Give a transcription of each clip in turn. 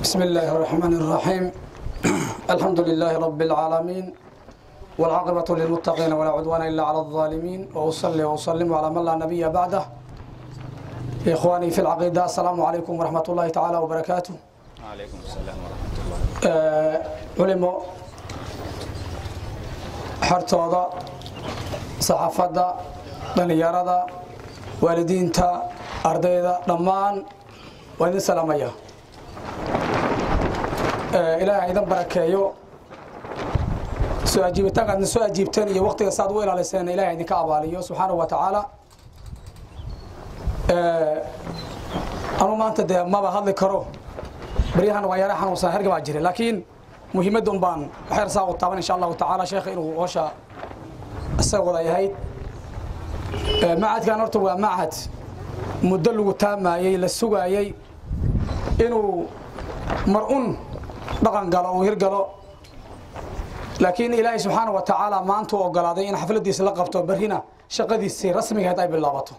بسم الله الرحمن الرحيم الحمد لله رب العالمين والعاقبة للمتقين ولا عدوان إلا على الظالمين وأصلي وأسلم على من لا نبي بعده إخواني في العقيدة السلام عليكم ورحمة الله تعالى وبركاته عليكم السلام ورحمة الله آه، علمو xartooda saxaafadda dhallinyarada waalidiinta ardayda dhammaan waa idin salaamaya Eh, ilaahay idan barakeeyo soo ajiibitaanka aadna soo ajiibteen iyo waqtiga saad u ilaaliseen ilaahay idinka abaaliyo subxaanahu wa tacaala Eh, anu maanta dee maba hadli karo baryahan waa yara xanuunsan herga baa jira laakiin muhiimadda un baan waxyar saa u taaban insha allahu tacaala sheekha inuu hoosha isaga wada yahayd Eh, macadkan horta waa macad muddo lagu taamayey la sugaayey inuu mar un dhaqan galo uu hirgalo laakiin ilaahay subxaana wa tacaala maanta u ogolaaday in xafladiisa la qabto berrina shaqadiisii rasmigaheed ay bilaabato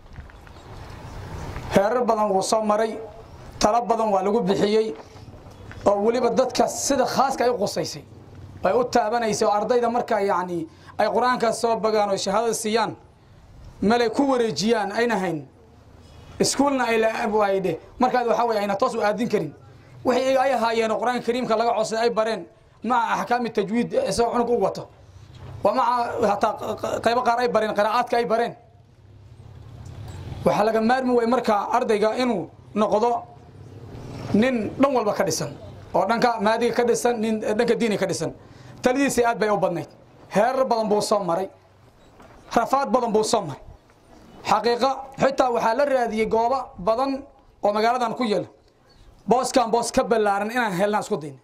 heerar badan wuu soo maray talo badan waa lagu bixiyey oo weliba dadka sida khaaska ay u qusaysay ay u taabanaysay oo ardayda markaa yacni ay qur-aankaas soo bagaan oo shahaadada siiyaan melay ku wareejiyaan ayna hayn iskuulna ay laayde markaad waxaa weye ayna toos u aadin karin wixii ay ahaayeen oo qur-aanka kariimka laga codsaday ay bareen maca axkaami tajwiid isagoo cunug u wato waa maca hataa qaybo qaar ay bareen qiraa'aadka ay bareen waxaa laga maarmi way markaa ardayga inuu noqdo nin dhan walba ka dhisan oo dhanka maadiga ka dhisan nin dhanka diiniga ka dhisan taladiisa aad bay u badnayd heerar badan buu soo maray rafaad badan buu soo maray xaqiiqa xitaa waxaa la raadiyey goobo badan oo magaaladan ku yaala booskan boos ka ballaaran inaan helnaan isku dayna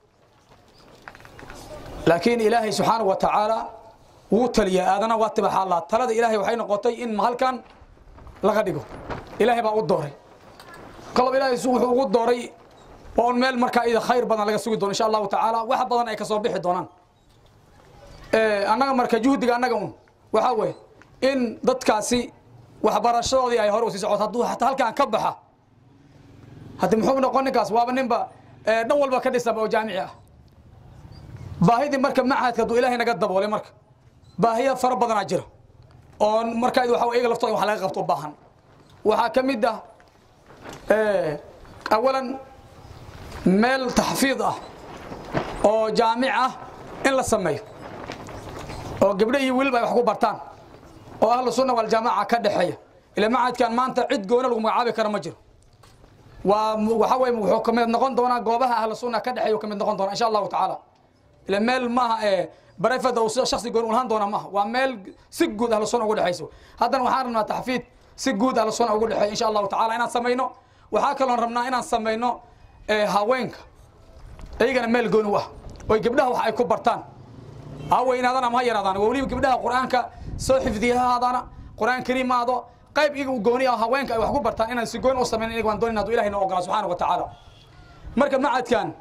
laakiin ilaahay subxaana wa tacaala wuu taliya aadana waa tibaxa allah talada ilaahay waxay noqotay in halkan laga dhigo ilaahay baa u dooray kalob ilaahay wuxuu ugu dooray waa un meel markaa ida khayr badan laga sugi doono insha allahu tacaala wax badan ay kasoo bixi doonaan annaga marka juhdiga annaga un waxaa weeye in dadkaasi waxbarashadoodii ay hore usii socoto hadduu hataa halkaan ka baxa haddi muxuu noqon ninkaas waaba ninba dhan walba ka dhisanba oo jaamici ah baahidii marka machadka hadduu ilaahay naga daboolay marka baahiya fara badanaa jira oo markaa waxa iyaga laftooda wax laga qabto u baahan waxaa ka mid ah awalan meel taxfiid ah oo jaamic ah in la sameeyo oo gabdho iyo weliba ay wax ku bartaan oo ahlu sunna waljamaaca ka dhexeeya ila macadkan maanta cid goona lagu magacaabi kara ma jiro waa waxa weye wuxuu kamid noqon doonaa goobaha ahlu sunna ka dhexeeya ka mid noqon doona insha allahu tacaala ila meel maaha ee barefada uu shaksi gooni ulahaan doona maaha waa meel si guud ahlu sunna ugu dhexeyso haddana waxaan rabnaa taxfiid si guud ahlu sunna ugu dhexeeya insha allahu tacaala inaan samayno waxaa kaloon rabnaa inaan samayno haweenka iyagana meel gooni u ah oy gabdhaha wax ay ku bartaan ha weynaadaan ama ha yaraadaan waa weliba gabdhaha qur-aanka soo xifdiya ha ahaadaana qur-aan kariim aado qayb iyaga u gooni ah haweenka ay wax ku bartaan inaan si gooni u samayn iyaga waan doonin hadduu ilahay noo ogola subxaana wa tacaala marka macadkan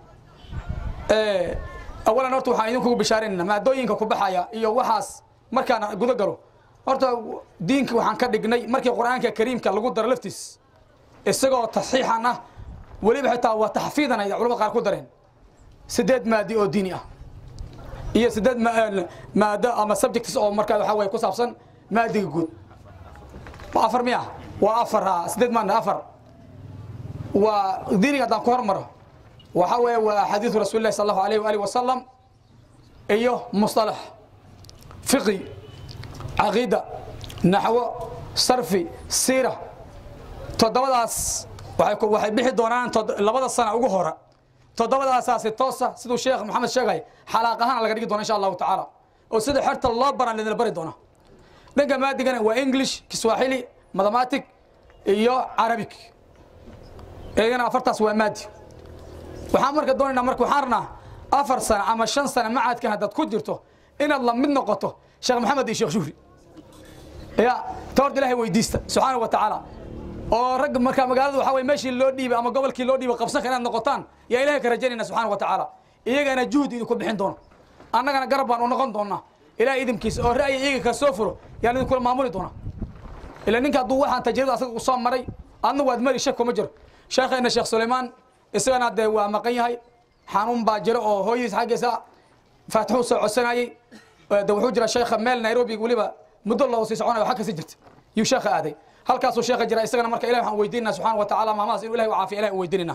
awalan horta waxaan idinkugu bishaaraynana maadooyinka ku baxaya iyo waxaas markaan guda galo horta diinka waxaan ka dhignay markii qur-aanka kariimka lagu daro laftiis isagoo tasxiixan ah weliba xitaa waa taxfiidan ay culamada qaar ku dareen sideed maadi oo diini ah iyo sideed maado ama subjects oo markaa waxaa weye ku saabsan maadiga guud waa afar miya waa afar ha sideed maana afar waa diiniga haddaan ku hormaro waxa weeye waa xadiidu rasuuli lahi sal allahu alayh waalihi wasalam iyo musطalax fiqi caqiida naxwo sarfi siira toddobadaas waxay bixi doonaan labada sana ugu hora toddobadaasaasi toosa siduu sheekh maxamed sheegay xalaaq ahaan laga dhigi doona insha allahu tacaala oo sida xerta loo baran lidinla bari doona dhanka maadigana waa english kiswahili mathematic iyo carabic iyagana afartaas waa maadi waxaan marka doonaynaa marka waxaan rabnaa afar sano ama shan sano macadkan haddaad ku jirto inaad la mid noqoto sheekh maxamed iyo sheekh shuhri ya ta horta ilahay weydiista subxaana wa tacaala oo rag markaa magaalada waxa weye meeshii loo dhiibay ama gobolkii loo dhiibay qabsanka inaad noqotaan yaa ilahay ka rajaynayna subxana wa tacaala iyagana juhdi idinku bixin doono annagana garab baan u noqon doonaa ilahay idinkiisa oo ra'yi iyaga ka soo furo yaan idinkula maamuli doonaa ila ninka hadduu waxaan tajribada asaga u soo maray adna waad mari shak kuma jiro sheekheena sheekh sulaymaan isagana dee waa maqan yahay xanuun baa jira oo hooyadiis xaggiisa faatixuu soo codsanayey de wuxuu jira sheekha meel nairobi weliba muddo loo sii soconayo waxaa kasi jirta yuu sheekha aaday halkaasuu sheekha jira isagana marka ilahi waxaan weydiinana subxana wa tacaala maamahaas inuu ilahi u caafiya ilahi u weydiinayna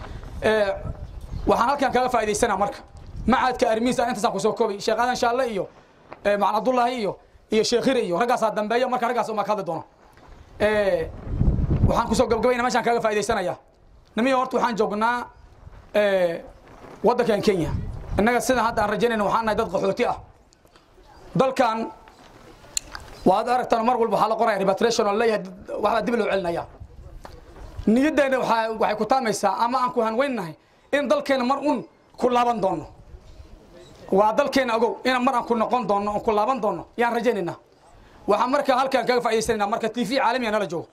waxaan halkan kaga faa'idaysana marka macadka armiisa intaasaan kusoo koobay sheekh aadan shaalle iyo macalin abdullaahi iyo iyo sheekh hire iyo raggaasaa dambeeya marka raggaas umaa ka hadli doono waxaan kusoo gabgabayna meeshaan kaga faa'idaysanayaa nimiyo horta waxaan joognaa waddankan kenya innaga sidan hadda aan rajaynayna waxaan nahay dad qaxooti ah dalkan waad aragtaan mar walba waxaa la qoraya repatriation oo leeyahay waxbaa dib loo celinaya niyaddeena waxaa waxay ku taamaysaa ama aan ku hanweynahay in dalkeena mar un ku laaban doono waa dalkeena ogow inaan mar aan ku noqon doono on ku laaban doono yaan rajaynaynaa waxaan marka halkaan kaga faa'idaysanaynaa marka t v caalamiya nala joogo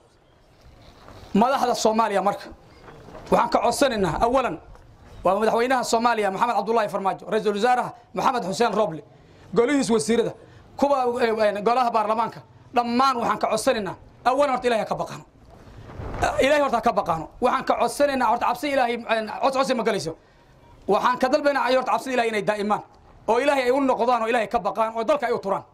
madaxda soomaaliya marka waxaan ka codsanaynaa awalan waa madaxweynaha soomaaliya maxamed cabdullaahi farmaajo ra-iisul wasaaraha maxamed xuseen roble golihiis wasiirada kuwa golaha baarlamaanka dhammaan waxaan ka codsanaynaa awalan horta ilahay ha ka baqaano ilahay horta ha ka baqaano waxaan ka codsanaynaa horta cabsi ilaahay cos cosi ma galayso waxaan ka dalbaynaa horta cabsida ilahay inay daa'imaan oo ilaahay ay u noqdaan oo ilaahay ka baqaan oo dalka ay u turaan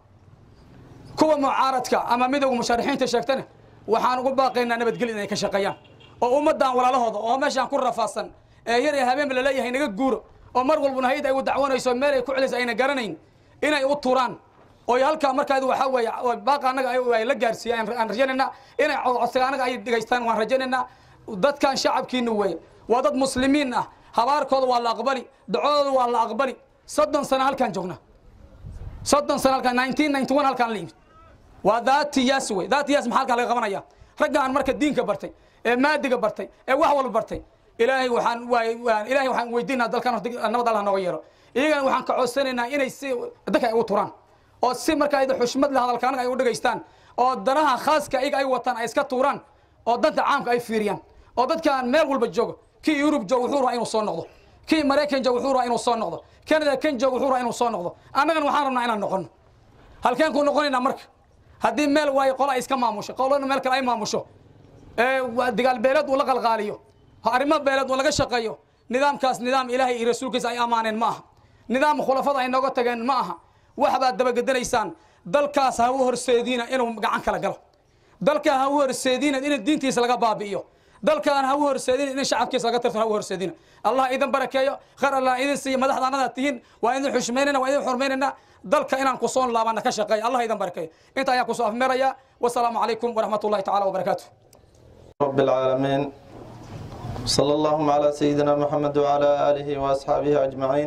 kuwa mucaaradka ama midowga musharaxiinta sheegtana waxaan ugu baaqaynaa nabadgelya inay ka shaqeeyaan oo ummaddan walaalahooda oo meeshaan ku rafaadsan ee yar ee habeenba laleeyahay naga guuro oo mar walbuna hayad ay u dacwanayso meel ay ku celayso ayna garanayn inay u turaan oo halkaa markaadi waxaa weeye baaqa annaga ay la gaarsiiyaan aan rajaynaynaa inay codsiga annaga ay dhegaystaan waan rajaynaynaa dadkan shacabkiina weeye waa dad muslimiin ah habaarkooda waa la aqbali dacwadooda waa la aqbali soddon sano halkaan joognaa soddon sano halkaan nineteen ninety one halkaan la yimid waa daatiyaas wey daatiyaas maxaa halkaan laga qabanaya raggaan marka diinka bartay ee maadiga bartay ee wax walba bartay ilaahay waxaan waa ilaahay waxaan weydiinaa dalkan horta nabad allah nooga yeelo iyagana waxaan ka codsanaynaa inay si dadka ay ugu turaan oo si marka ayda xushmad leh hadalka anaga ay u dhegaystaan oo danaha khaaska iyaga ay wataan ay iska tuuraan oo danta caamka ay fiiriyaan oo dadkaan meel walba joogo kii yurub joogo wuxuu rabaa inuu soo noqdo kii maraykan joogo wuxuu rabaa inuu soo noqdo canada kan joogo wuxuu rabaa inuu soo noqdo annagana waxaan rabnaa inaan noqono halkeen ku noqonaynaa marka haddii meel waayo qola ay iska maamusho qolona meel kale ay maamusho ee digaal beeleed uu la qalqaaliyo arrimo beeleed uu laga shaqeeyo nidaamkaas nidaam ilaahay iyo rasuulkiisa ay amaaneen ma aha nidaam khulafada ay nooga tageen ma aha waxbaad dabagedanaysaan dalkaas ha u horseediina inuu gacan kala galo dalka ha u horseediina in diintiisa laga baabi'iyo dalkaan ha u horseedina in shacabkiisa laga tirto ha u horseedina allah idin barakeeyo khayr allah idin siiyo madaxda annada tihiin waa idin xushmaynayna waa idin xurmaynayna dalka inaan ku soo laabana ka shaqeeya allah idin barakeeyo inta ayaan kusoo afmeeraya wasalaamu calaykum waraxmat ullahi tacaala wabarakaatu رب العالمين صلى اللهم على سيدنا محمد وعلى آله وأصحابه أجمعين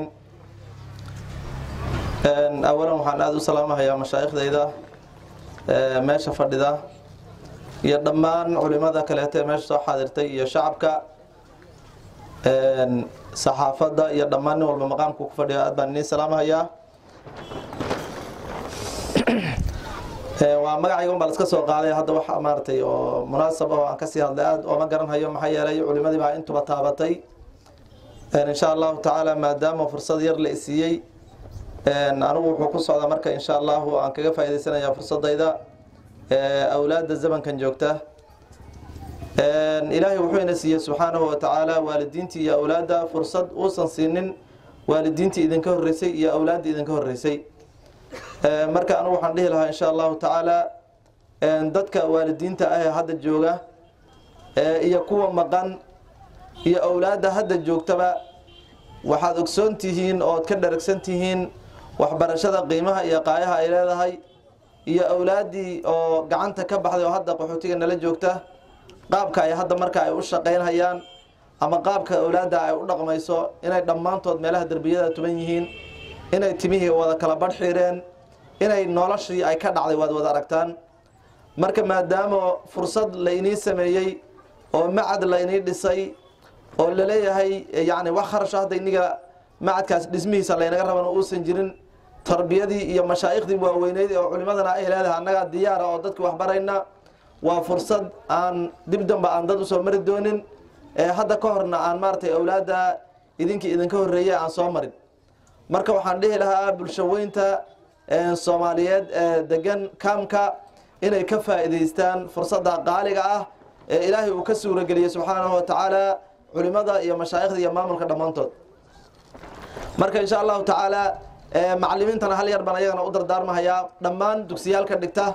أولا waxaan aada u salaamahayaa mashaaikhdayda meesha fadhida iyo dhammaan culimada kaleeto ee meesha soo xaadirtay iyo shacabka saxaafadda iyo dhammaan nin walba maqaamku ku fadhiyo aad baan idiin salaamahayaa waa magacayga un baa laska soo qaaday hadda wax maaragtay oo munaasab oo aan kasii hadlay aada ooma garanhayo maxaa yeelay culimadii baa intuba taabatay insha allahu tacaala maadaama fursad yar la isiiyey anigu wuxuu ku socdaa marka insha allahu aan kaga faa'idaysanayaa fursadayda awlaadda zamankan joogta ilaahay wuxuu ina siiyey subxaanahu wa tacaala waalidiintii iyo awlaadda fursad uusan siinin waalidiintii idinka horreysay iyo awlaaddii idinka horreysay marka anigu waxaan dhihi lahaa insha allahu tacaala dadka waalidiinta ah ee hadda jooga iyo kuwa maqan iyo awlaadda hadda joogtaba waxaad ogsoon tihiin ood ka dharagsan tihiin waxbarashada qiimaha iyo qaayaha ay leedahay iyo awlaaddii oo gacanta ka baxday oo hadda qaxootiga nala joogta qaabka ay hadda marka ay u shaqaynhayaan ama qaabka awlaadda ay u dhaqmayso inay dhammaantood meelaha derbiyada tuban yihiin inay timihii wada kala badh xireen inay noloshii ay ka dhacday waad wada aragtaan marka maadaama fursad la inii sameeyey oo macad la inii dhisay oo laleeyahay yani wax kharasho hadda iniga macadkaas dhismihiisa laynaga rabana uusan jirin tarbiyadii iyo mashaaikhdii waaweyneyd oo culimadana ay leedahay annagaa diyaara oo dadki waxbarayna waa fursad aan dib damba aan dad usoo mari doonin ee hadda ka horna aan maaratay awlaadda idinkii idinka horreeyey aan soo marin marka waxaan dhihi lahaa bulshaweynta soomaaliyeed ee degan kaamka inay ka faa'iidaystaan fursadda qaaliga ah ee ilaahay uu ka suurageliyey subxaanahu wa tacaala culimada iyo mashaayikhda iyo maamulka dhammaantood marka insha allahu tacaala macalimiintana hal yar baan ayagana u dardaarmahayaa dhammaan dugsiyaalka dhigta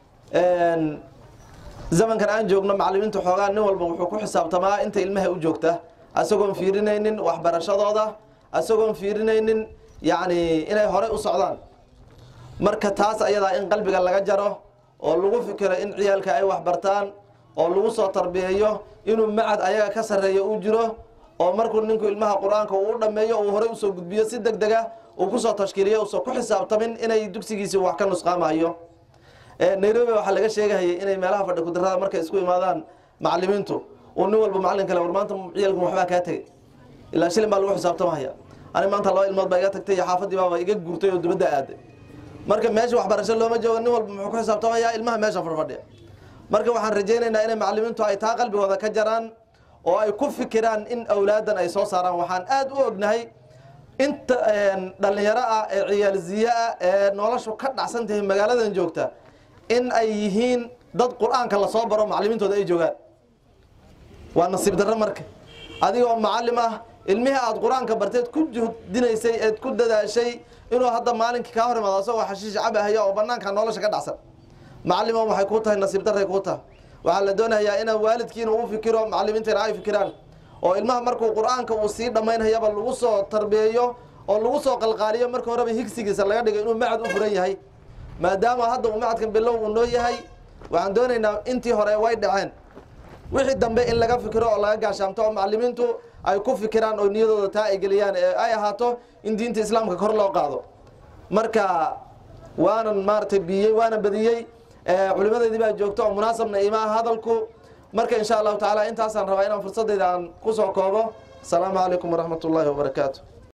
zamankan aan joogno macalimiinta xoogaa nin walba wuxuu ku xisaabtamaa inta ilmaha u joogta asagoon fiirinaynin waxbarashadooda asagoon fiirinaynin yacni inay horey u socdaan marka taas ayadaa in qalbiga laga jaro oo lagu fikiro in ciyaalka ay waxbartaan oo lagu soo tarbiyeeyo inuu macad ayaga ka sarreeyo uu jiro oo markuu ninku ilmaha qur-aanka uu u dhammeeyo uu horey usoo gudbiyo si deg dega uu kusoo tashkiiliyo uusan ku xisaabtamin inay dugsigiisi wax ka nusqaamayo nairobi waxaa laga sheegahayay inay meelaha fadhi kudarada markay isku imaadaan macalimiintu uu nin walba macalin kale war maanta ciyaalkan waxbaa kaa tegay ilaa shilin baa lagu xisaabtamahaya ani maanta laba ilmood baa iga tagtay iyo xaafadii baaba iga guurtay oo dibadda aaday marka meesha waxbarasho looma joogo nin walba muxuu ku xisaabtamayaa ilmaha meesha fadhfadhiya marka waxaan rajaynaynaa inay macalimiintu ay taa qalbigooda ka jaraan oo ay ku fikiraan in awlaadan ay soo saaraan waxaan aada u ognahay inta dhalinyaro ah ee ciyaalziye ah ee noloshu ka dhacsan tahay magaaladan joogta in ay yihiin dad qur-aanka lasoo baro macalimiintooda ay joogaan waa nasiib darro marka adigoo macalim ah ilmihii aada qur-aanka barteed ku juhdinaysay eed ku dadaashay inuu hadda maalinkii kaa hor imaado asagoo xashiish cabahaya oo banaanka nolosha ka dhacsan macalimo waxay kuu tahay nasiib darray kuu tahay waxaa la doonayaa inaa waalidkiina uu fikiro macalimiintiina ay fikiraan oo ilmaha markuu qur-aanka uu sii dhammaynhayaba lagu soo tarbiyeeyo oo lagu soo qalqaaliyo marka horeba higsigiisa laga dhigo inuu macad u furan yahay maadaama hadda uu macadkan bilow uu noo yahay waxaan doonaynaa intii hore way dhaceen wixii dambe in laga fikiro oo laga gaashaamto oo macalimiintu ay ku fikiraan oo niyadooda taa ay geliyaan ee ay ahaato in diinta islaamka kor loo qaado marka waanan maaragtay biyey waanan badiyey culimadeedii baa joogto oo munaasabna imaa hadalku marka insha allahu tacaala intaasaan rabaa inaan fursadeyda aan kusoo koobo asalaamu calaykum waraxmat ullaahi wabarakaatu